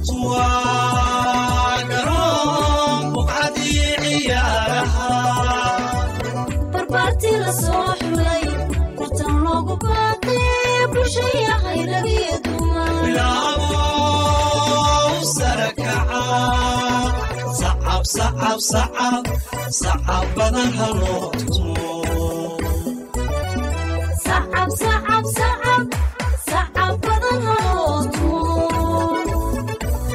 barbaartii la soo xulay tartan loogu baaqay bulshaya hayragiyo dumansacab badan haloo tumo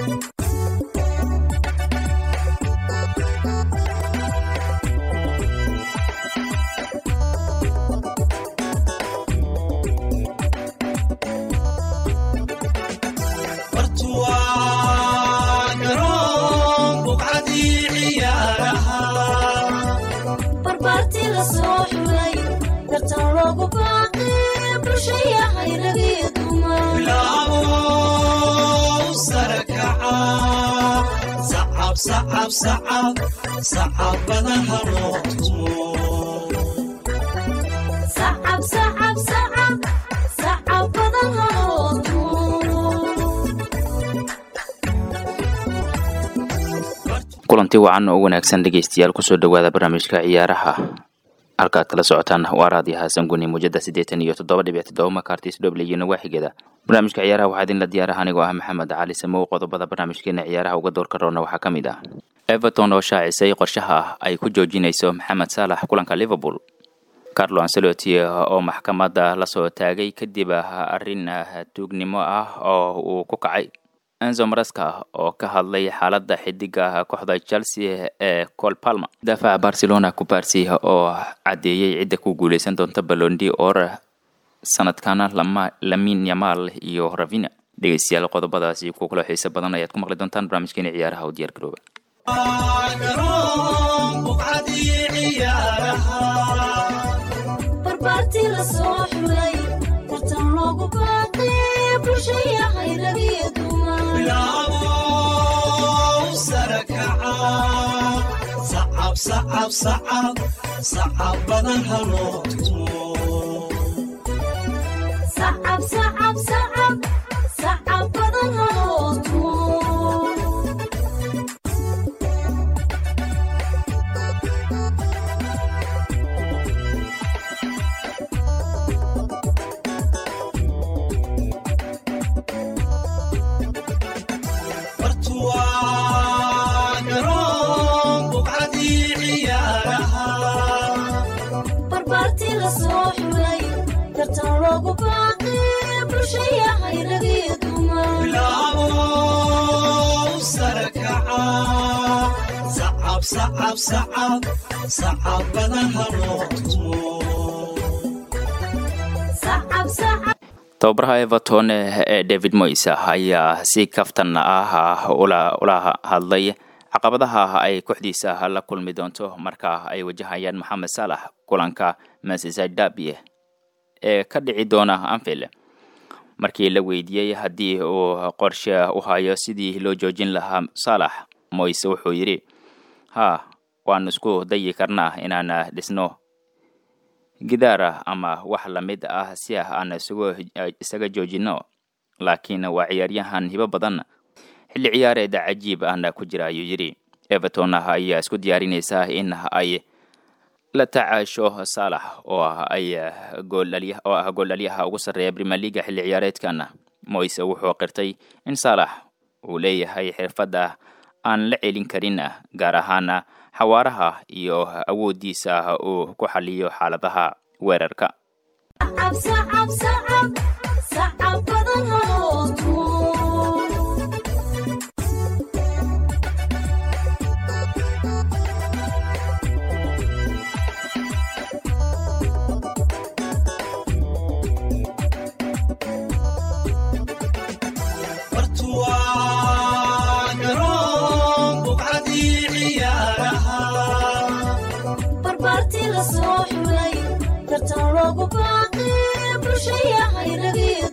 barbaartii la soo xulay tartan loogu baaqay bulshaya hayragiyo dumansacab badan haloo tumo kulanti wacan oo wanaagsan dhegeystayaal kusoo dhowaada barnaamijka ciyaaraha halkaad kala socotaan waa raadiyo xasan guni muujada siddeetan iyo toddoba dhibic toddoba makartis dhoble iyo nawaaxigeeda barnaamijka ciyaaraha waxaa idinla diyaaraha anigoo ah maxamed cali samow qodobada barnaamijkeena ciyaaraha uga doorka roona waxaa ka mid ah everton oo shaacisay qorshaha ah ay ku joojinayso maxamed saalax kulanka liverpool carlo ancelotti oo maxkamadda lasoo taagay kadib arrin tuugnimo ah oo uu ku kacay enzo maraska oo ka hadlay xaaladda xidiga kooxda chelsea ee col palma daafaca barcelona kubarsi oo caddeeyey cidda ku guuleysan doonta balondi or sanadkana lamin yamal iyo ravina dhegeystayaal qodobadaasi ku kalo xiise badan ayaad ku maqli doontaan barnaamijkeena ciyaaraha oo diyaar garooba barbaartii la soo xulay tartan loogu baaqay bulshaya hayragiyo dumansacab badan haloo tumo barbaartii la soo xulay tartan loogu baaqay bulshaya hayragiyo tababaraha everton ee david moyes ayaa si kaftan ah ula hadlay caqabadaha ay kooxdiisa la kulmi doonto marka ay wajahayaan maxamed saalax kulanka manchester derby ee ka dhici doona anfield markii la weydiiyey haddii uu qorshe u hayo sidii loo joojin lahaa saalax moyse wuxuu yidhi haa waan isku dayi karnaa inaan dhisno gidaara ama wax lamid ah si aan isaga joojino laakiin waa ciyaaryahan hibo badan xilli ciyaareeda cajiib ahna ku jira ayuu yidhi everton ayaa isku diyaarinaysaa in ay la tacaasho saalax oo ay oo ah gooldhaliyaha ugu sarreeya premier leaga xilli ciyaareedkan moyse wuxuu qirtay in saalax uu leeyahay xirfadda aan la celin karin gaar ahaan xawaaraha iyo awooddiisa uu ku xaliyo xaaladaha weerarka barbaartii la soo xulay tartan loogu baaqay bulshaya hayragiyo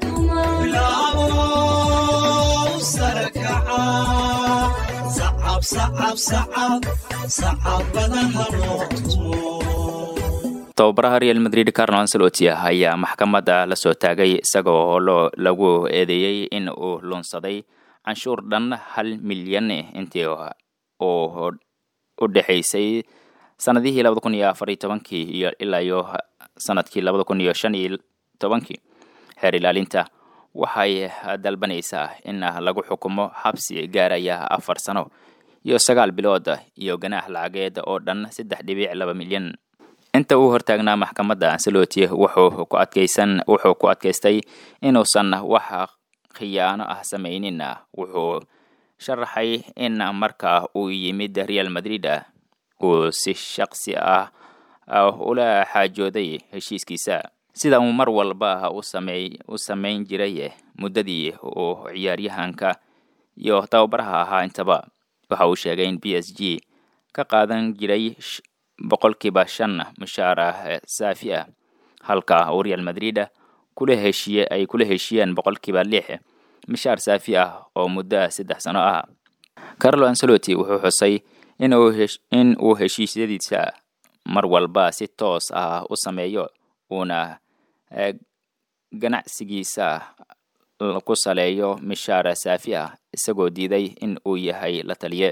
tababaraha real madrid carlo ancelotti ayaa maxkamadda la soo taagay isagoo lagu eedeeyey in uu lunsaday canshuur dhan hal milyan intii uu u dhexaysay sanadihii labada kun iyo afar iyo tobankii iyo ilaa iyo sanadkii labada kun iyo shan iyo tobankii xeer ilaalinta waxay dalbanaysaa in lagu xukumo xabsi gaaraya afar sano iyo sagaal bilood iyo ganaax lacageed oo dhan saddex dhibic laba milyan inta uu hortaagnaa maxkamadda ansaloti wuxuu ku adkaysan wuxuu ku adkaystay inuusan wax khiyaano ah samaynin wuxuu sharaxay in marka uu yimid real madrid uu si shaqsi ah ula xaajooday heshiiskiisa sida uu mar walba u samey u samayn jiray muddadii uu ciyaaryahanka iyo tababaraha ahaa intaba waxa uu sheegay in b s g ka qaadan jiray boqolkiiba shan mushaar ah saafi ah halka uu real madrid kula heshiye ay kula heshiyeen boqolkiiba lix mishaar saafi ah oo muddo saddex sano ah carlo anceloti wuxuu xusay in uu heshiisyadiisa mar walba si toos ah u sameeyo uuna ganacsigiisa ku saleeyo mishaar saafi ah isagoo diiday in uu yahay la taliye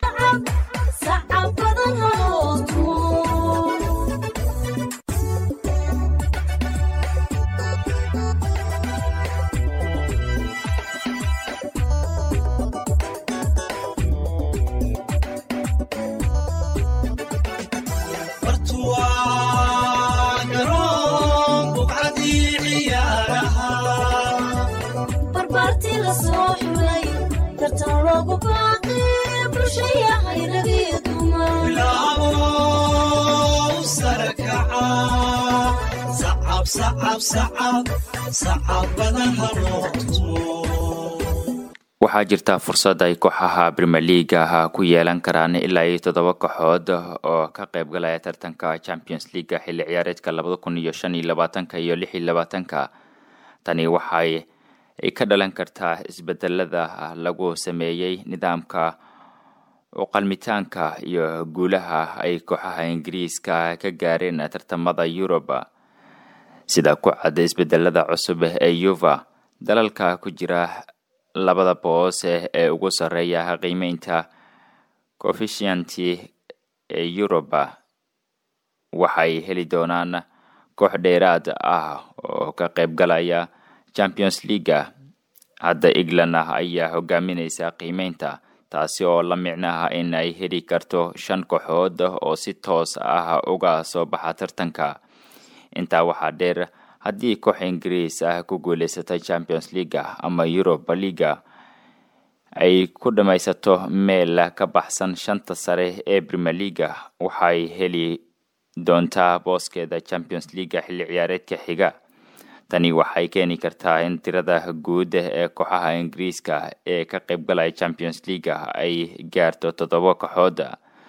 waxaa jirta fursad ay kooxaha premier leaga ku yeelan karaan ilaa iyo toddoba kooxood oo ka qayb galaya tartanka champions leaga xilli ciyaareedka labada kun iyo shan iyo labaatanka iyo lix iyo labaatanka tani waxay ka dhalan kartaa isbedelada lagu sameeyey nidaamka uqalmitaanka iyo guulaha ay kooxaha ingiriiska ka gaareen tartamada yuruba sida ku cad isbedelada cusub ee yuva dalalka ku jira labada boos ee ugu sarreeya qiimeynta coefficienty ee yuruba waxay heli doonaan koox dheeraad ah oo ka qayb galaya champions leaga hadda england ayaa hogaaminaysa qiimeynta taasi oo la micnaha in ay heli karto shan kooxood oo si toos ah uga soo baxa tartanka intaa waxaa dheer haddii koox ingiriis ah ku guulaysatay champions leaga ama europa leaga ay ku dhammaysato meel ka baxsan shanta sare ee premier leaga waxay heli doontaa booskeeda champions leaga xilli ciyaareedka xiga tani waxay keeni kartaa in tirada guud ee kooxaha ingiriiska ee ka qayb galaya champions leaga ay gaarto toddoba kooxood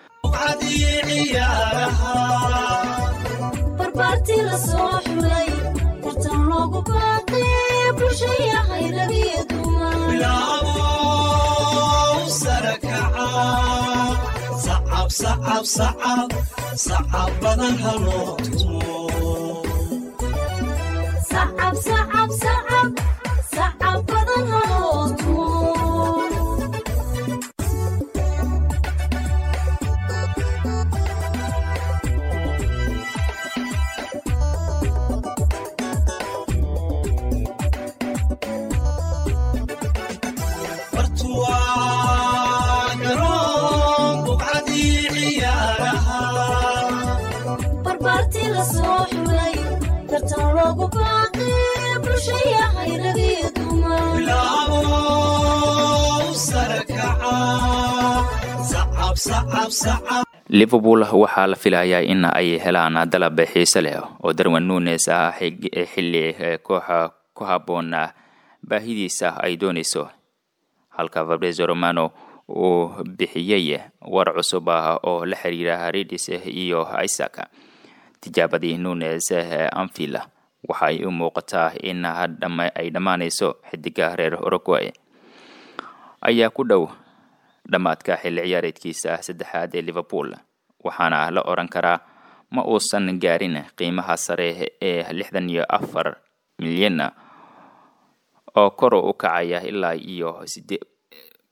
liverpool waxaa la filayaa in ay helaan dalab xiise leh oo darwin nunes ah xilli kooxa ku habboon baahidiisa ay doonayso halka fabrezo romano uu bixiyey war cusub ah oo la xiriira haridis iyo isaac tijaabadii nunes ee anfield waxay u muuqataa in ay dhammaanayso xidiga reer uruguay ayaa ku dhow dhammaadka xilli ciyaareedkiisa saddexaad ee liverpool waxaana la oran karaa ma uusan gaarin qiimaha sare ee lixdan iyo afar milyan oo kor u kacaya ilaa iyo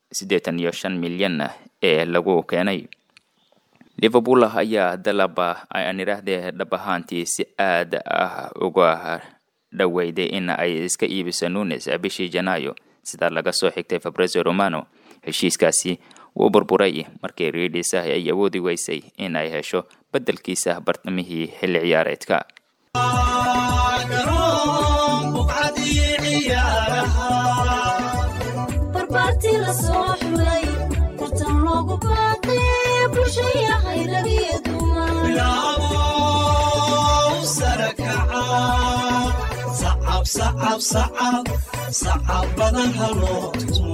siddeetan iyo shan milyan ee lagu keenay liverpool ayaa dalaba aan idhaahdee dhab ahaantii si aad ah uga dhoweyday in ay iska iibiso nunes bishii janaayo sida laga soo xigtay fabrezo romano heshiiskaasi wuu burburay markii riidhisa ay awoodi weysay in ay hesho beddelkiisa bartamihii xilli ciyaareedka barbaartii la soo xulay tartan loogu baaqay bulshayahay ragiyo sacab badan haloo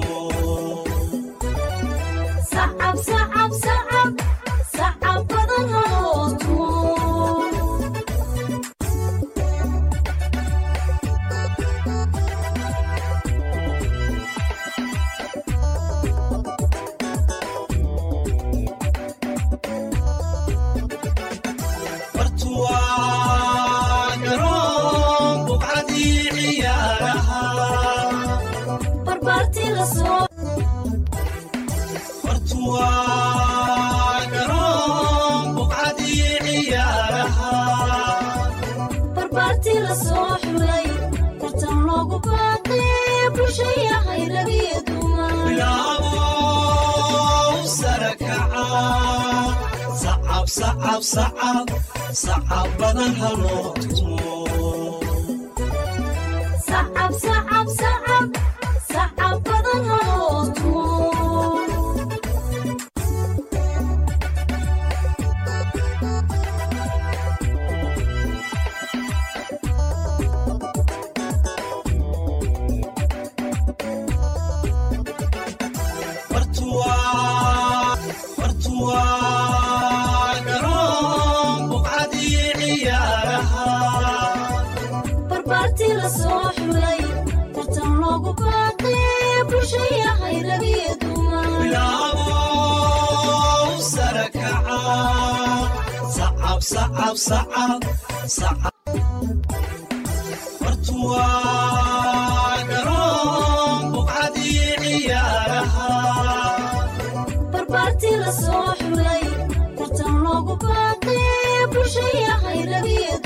sacab sacab sacab sacab badan haloo tumo bartuwaa garoon buqcadii ciyaaraha barbaartii la soo bartuwaa garoon buqcadii ciyaaraha barbaartii la soo xulay tartan loogu baaqay bulshayahay ragiyo bilaabow sare kaca sacab sacab sacab sacab badan haloo tumo sacab sacab sacab sacab badan haloo tumo bartuwaa bartuwaa garoon buqcadii ciyaaraha barbaartii la soo xulay tartan loogu baaqay bulshayahay ragiyo bilaabow sare kaca sacab sacab sacab sacab bartuwaa garoon buqcadii ciyaaraha barbaartii la soo xulay tartan loogu baaqay bulshayahay ragiyo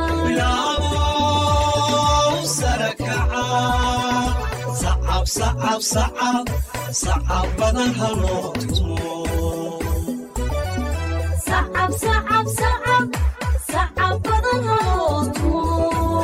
bilaabow sare kaca sacab sacab sacab sacab badan haloo tumo sacab sacab sacab sacab badan haloo tumo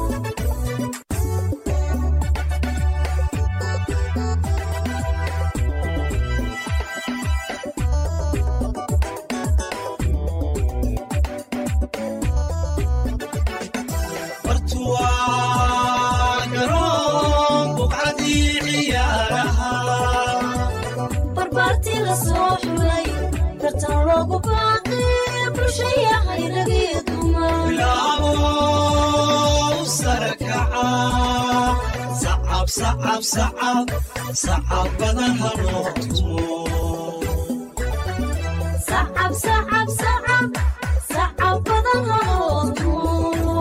bartuwaa garoon buqcadii ciyaaraha barbaartii la soo xulay tartan loogu baaqay bulshayahay ragiyo bilaabow sare kaca sacab sacab sacab sacab badan haloo tumo sacab sacab sacab sacab badan haloo tumo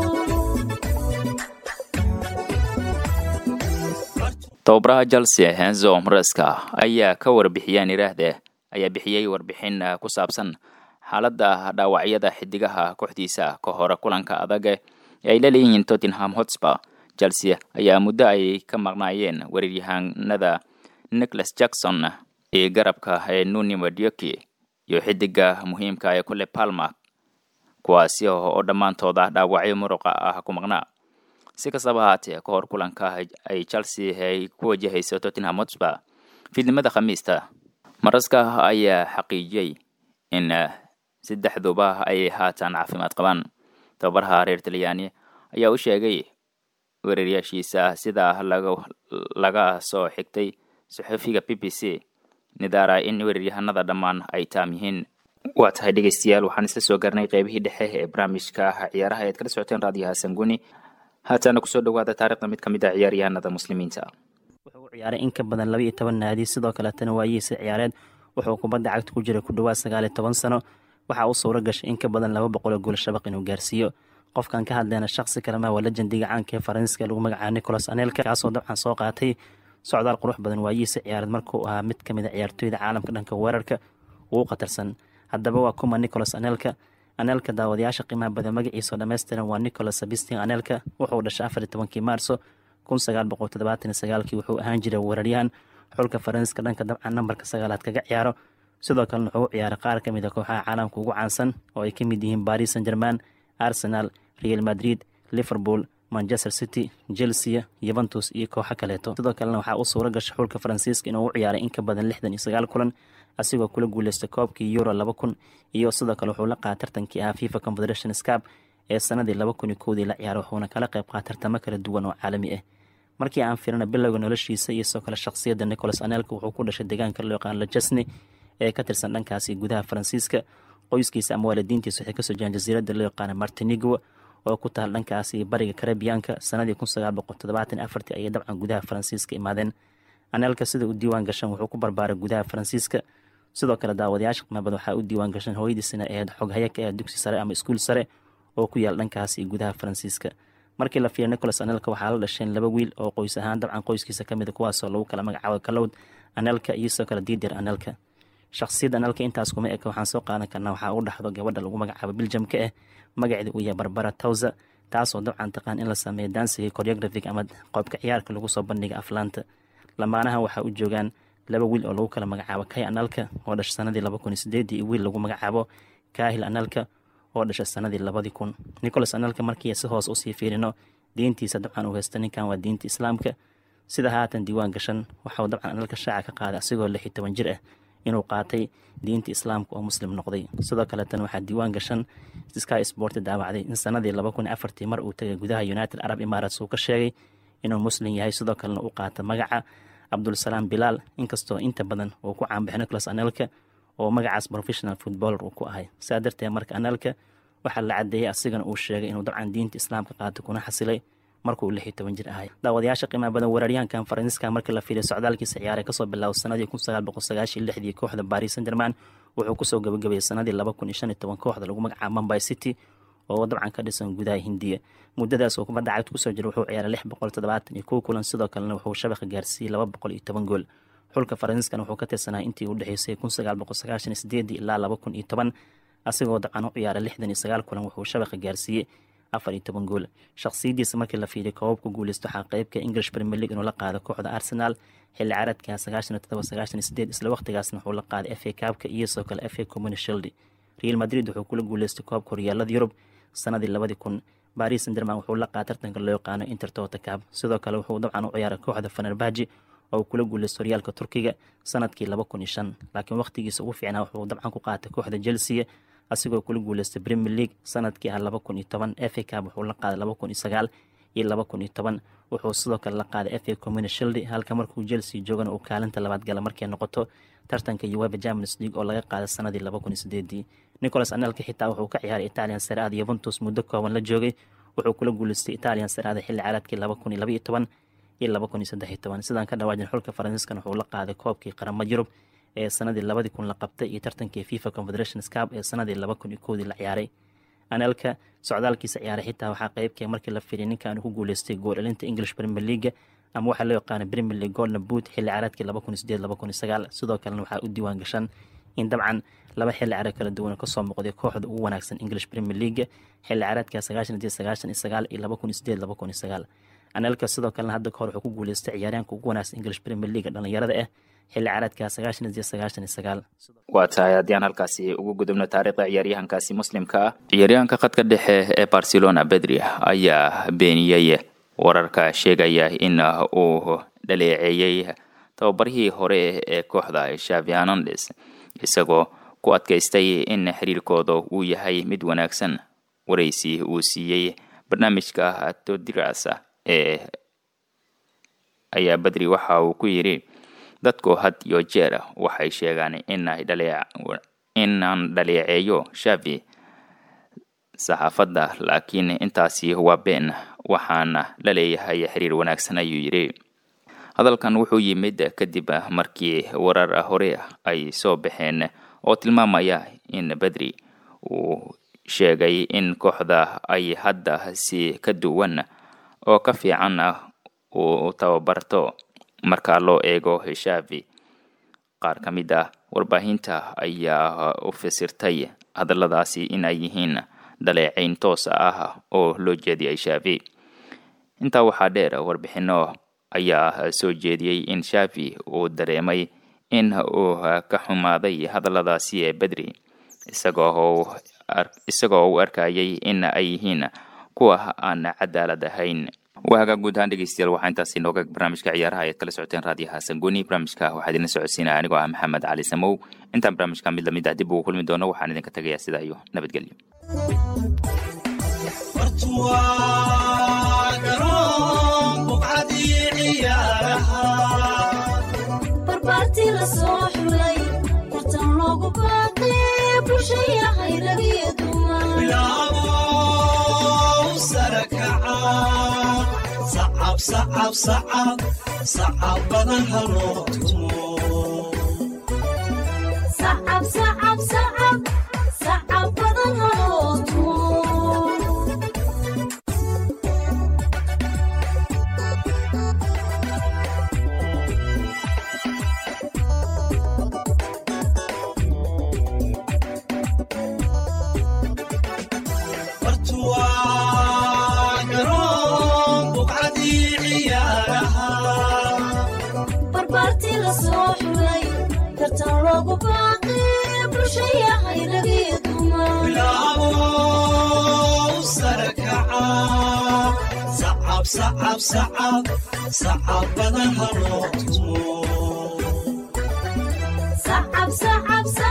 tababaraha chelsea henzo mreska ayaa ka warbixiyeen idhaahdee ayaa bixiyey warbixin ku saabsan xaaladda dhaawacyada xidigaha kooxdiisa ka hore kulanka adag ee ay la leeyihiin tottenham hotspur chelsea ayaa muddo ay ka maqnaayeen weeraryahanada nicholas jackson iyo garabka ee nuni madioki iyo xidiga muhiimka ee kule palma kuwaasi oo dhammaantooda dhaawacyo muruqa ah ku maqnaa si kastaba ahaatee ka hor kulanka ay chelsea ay ku wajahayso tottenham hotspur fiidnimada khamiista maraska ayaa xaqiijiyey in saddexduba ay haatan caafimaad qabaan tababaraha reer talyaani ayaa u sheegay weeraryaashiisa sida laga laga soo xigtay saxufiga b b c nidara in weeraryahanada dhammaan ay taam yihiin waa tahay dhegeystayaal waxaan isla soo garnay qeybihii dhexe ee barnaamijka ciyaaraha ead kala socoteen raadiyaha sanguni haatana kusoo dhawaada taarikhda mid ka mid a ciyaaryahanada muslimiinta wuxuu u ciyaaray in ka badan laba iyo toban naadi sidoo kaletana waayihiisa ciyaareed wuxuu kubadda cagta ku jiray ku dhawaad sagaal iyo toban sano waxaa u suuro gashay in ka badan laba boqol oo gool shabaq inuu gaarsiiyo qofkan ka hadlayna shaqsi kalema waa lejendiga caanka ee faransiiska lagu magacaaba nicolas anelka kaasoo dabcan soo qaatay socdaal qurux badan waayihiisa ciyaareed markuu ahaa mid ka mid a ciyaartooyda caalamka dhanka weerarka ugu khatarsan haddaba waa kuma nicholas anelka anelka daawadayaasha qiimaha badan magaciisa oo dhammaystiran waa nicholas sabistin anelka wuxuu dhashay afar iyo tobankii maarso kun sagaal boqol toddobaatan iyo sagaalkii wuxuu ahaan jiray weeraryahan xulka faransiiska dhanka dabcan nambarka sagaalaad kaga ciyaaro sidoo kalena wuxuu u ciyaaray qaar ka mid a kooxaha caalamka ugu caansan oo ay ka mid yihiin baris san german arsenal real madrid liverpool manchester city chelsea yuventus iyo kooxo kaleeto sidoo kalena waxaa u suura gashay xulka faransiiska inuu u ciyaaray in ka badan lixdan iyo sagaal kulan asigoo kula guuleystay koobkii euro laba kun iyo sidoo kale wuxuu la qaatay tartankii ahaa fifa confederation scap ee sanadii laba kun iyo kowdii la ciyaaray wuxuuna kala qayb qaatay tartamo kala duwan oo caalami ah markii aan firina bilowga noloshiisa iyo sidoo kale shakhsiyadda nicholas anelka wuxuu ku dhashay deegaanka loo yaqaan lajesne ee ka tirsan dhankaasi gudaha faransiiska qoyskiisa ama waalidiintiisa waxay kasoo jiraan jasiiradda loo yaqaana martinigo oo ku taal dhankaasi bariga karabiyaanka sanadii kun sagaal boqol toddobaatan afartii ayay dabcan gudaha faransiiska imaadeen anelka sida u diiwaan gashan wuxuu ku barbaaray gudaha faransiiska sidoo kale daawadayaasha qiimabad waxaa u diiwaan gashan hooyadiisina ahayd xoghaya ka ah dugsi sare ama iskuul sare oo ku yaal dhankaasi gudaha faransiiska markii la fiiriya nicholas anelka waxaa la dhasheen laba wiil oo qoys ahaan dabcan qoyskiisa ka mida kuwaasoo lagu kala magacaabo kalowd anelka iyo sidoo kale diidir anelka shakhsiyadda anelka intaas kuma eka waxaan soo qaadan karnaa waxaa u dhaxdo gabadha lagu magacaabo biljamka ah magaceeda uu yahay barbara towsa taasoo dabcan taqaan in la sameeyo dansiga choreographic ama qoobka ciyaarka lagu soo bandhiga aflaanta lamaanahan waxaa u joogaan laba wiil oo lagu kala magacaabo kay analka oo dhashay sanadii laba kun iyo sideedii iyo wiil lagu magacaabo kahil analka oo dhashay sanadii labadii kun nicholas analka markii si hoos usii fiirino diintiisa dabcan uu haysta ninkan waa diinta islaamka sida haatan diiwaan gashan waxauu dabcan analka shaaca ka qaaday asigoo lix iyo toban jir ah inuu qaatay diinta islaamka oo muslim noqday sidoo kaleetan waxaa diiwaan gashan sky sport daawacday in sanadii laba kun iyo afartii mar uu tagay gudaha united arab emirates uu ka sheegay inuu muslim yahay sidoo kalena u qaata magaca cabdulsalaam bilaal inkastoo inta badan uu ku caanbaxay nicholas anelka oo magacaas professional footballer uu ku ahay saa darteed marka anelka waxaa la cadeeyey asigana uu sheegay inuu dabcan diinta islaamka qaatay kuna xasilay markuu lix iyo toban jir ahay daawadayaasha qiimaha badan weeraryahankan faransiiska markii la fiiriyo socdaalkiisa ciyaaray kasoo bilaabo sanadii kun sagaal boqol sagaashiyo lixdii kooxda baris san german wuxuu kusoo gabagabeeyey sanadii laba kun iyo shan iyo toban kooxda lagu magacaabo mumbai city oo dabcan ka dhisan gudaha hindiya muddadaas oo kubadda cagta kusoo jira wuxuu ciyaaray lix boqol toddobaatan iyo kow kulan sidoo kalena wuxuu shabaqa gaarsiiyey laba boqol iyo toban gool xulka faransiiskana wuxuu ka tirsanaa intii u dhexeysay kun sagaal boqol sagaashan iyo sideedii ilaa laba kun iyo toban asigoo dabcan u ciyaaray lixdan iyo sagaal kulan wuxuu shabaqa gaarsiiyey afar iyo toban gool shakhsiyadiisa markii la fiiriyo koobabka guuleysto waxaa qeybka english premier league inuu la qaado kooxda arsenal xilli caaradka sagaashan iyo todoba sagaashan iyo sideed isla waqtigaasna wuxuu la qaaday f a kaabka iyo sidoo kale f a community shield real madrid wuxuu kula guuleystay koobka horyaalada yurub sanadii labadii kun baris san german wuxuu la qaada tartanka loo yaqaano intertota cab sidoo kale wuxuu dabcan u ciyaaray kooxda fanerbaji oo kula guuleystay horyaalka turkiga sanadkii laba kun iyo shan laakiin waqtigiisa ugu fiicnaa wuxuu dabcan ku qaatay kooxda chelsea asigoo kula guuleystay premier league sanadkii ah laba kun iyo toban f a cab wuxuu la qaaday laba kun iyo sagaal iyo laba kun iyo toban wuxuu sidoo kale la qaaday f a community shield halka markuu chelsea joogana uu kaalinta labaad gala markay noqoto tartanka uweba champions league oo laga qaaday sanadii laba kun iyo sideedii nicholas anelka xitaa wuxuu ka ciyaaray italian saraada yuventus muddo kooban la joogay wuxuu kula guuleystay italian saraada xilli caaladkii laba kun iyo laba iyo toban iyo laba kun iyo saddex iyo toban sidaan ka dhawaajin xulka faransiiskan wuxuu la qaaday koobkii qaramada yurub ee sanadii labadii kun la qabtay iyo tartankii fifa confederation scap ee sanadii laba kun iyo kowdii la ciyaaray anelka socdaalkiisa ciyaaray xitaa waxaa qeybkee markii la firiyay ninkan ku guuleystay gool elinta english premier league ama waxaa loo yaqaana premier league golden boot xilli ciyaareedkii laba kun iyo sideed laba kun iyo sagaal sidoo kalena waxaa u diiwaan gashan in dabcan laba xilli ciyaareed kala duwan kasoo muuqday kooxda ugu wanaagsan english premier league xilli ciyaareedka sagaashan iyo sagaashan iyo sagaal iyo laba kun iyo sideed laba kun iyo sagaal anelka sidoo kalena hadda kahor wuxuu ku guuleystay ciyaaryaanka ugu wanaagsan english premier league dhalinyarada ah xilli ciyaareedka sagaashan iyo sagaashan iyo sagaal waa tahay haddii aan halkaasi ugu gudubno taariikhda ciyaaryahankaasi muslimka ah ciyaaryahanka khadka dhexe ee barcelona bedri ayaa beeniyey wararka sheegaya in uu dhaleeceeyey tababarihii hore ee kooxda shavi hernandes isagoo ku adkaystay in xiriirkooda uu yahay mid wanaagsan waraysi uu siiyey barnaamijka todiras ee ayaa bedri waxa uu ku yidhi dadku had iyo jeer waxay sheegaan inaan dhaleeceeyo shavi saxaafadda laakiin intaasi waa been waxaana la leeyahay xiriir wanaagsan ayuu yidhi hadalkan wuxuu yimid kadib markii warar hore ay soo baxeen oo tilmaamaya in bedri uu sheegay in kooxda ay hadda si ka duwan oo ka fiican uu tababarto marka loo eego shavi qaar ka mid ah warbaahinta ayaa u fasirtay hadalladaasi in ay yihiin dhaleecayn toos ah oo loo jeediyay shavi intaa waxaa dheer warbixino ayaa soo jeediyey in shavi uu dareemay in uu ka xumaaday hadalladaasi ee bedri isagoo isagoo u arkayay in ay yihiin kuwa aan cadaalad ahayn waaga guud ahaan dhegeystayaal waxaa intaasi nooga barnaamijka ciyaaraha ayaad kala socoteen raadiyaha sanguni barnaamijka waxaa idinla socodsiinaya anigoo ah maxamed cali samow intaan barnaamijka mid lamid ah dib ugu kulmi doono waxaan idinka tegayaa sidaa iyo nabadgelyo bartuwaa garoon buqcadii ciyaaraha barbaartii la soo xulay tartan loogu baaqay bulshayahay ragiyo dumar bilaabo sare kaca sacab sacab sacab sacab badan haloo tumo sacab sacab sacab sacab badan haloo tumo bartuwaa garoon buqcadii ciyaaraha barbaartii la soo xulay tartan loogu baaqay bulshayahay ragiyo dumar bilaabo sare kaca sacab sacab sacab sacab badan haloo tumo sacab sacab sacab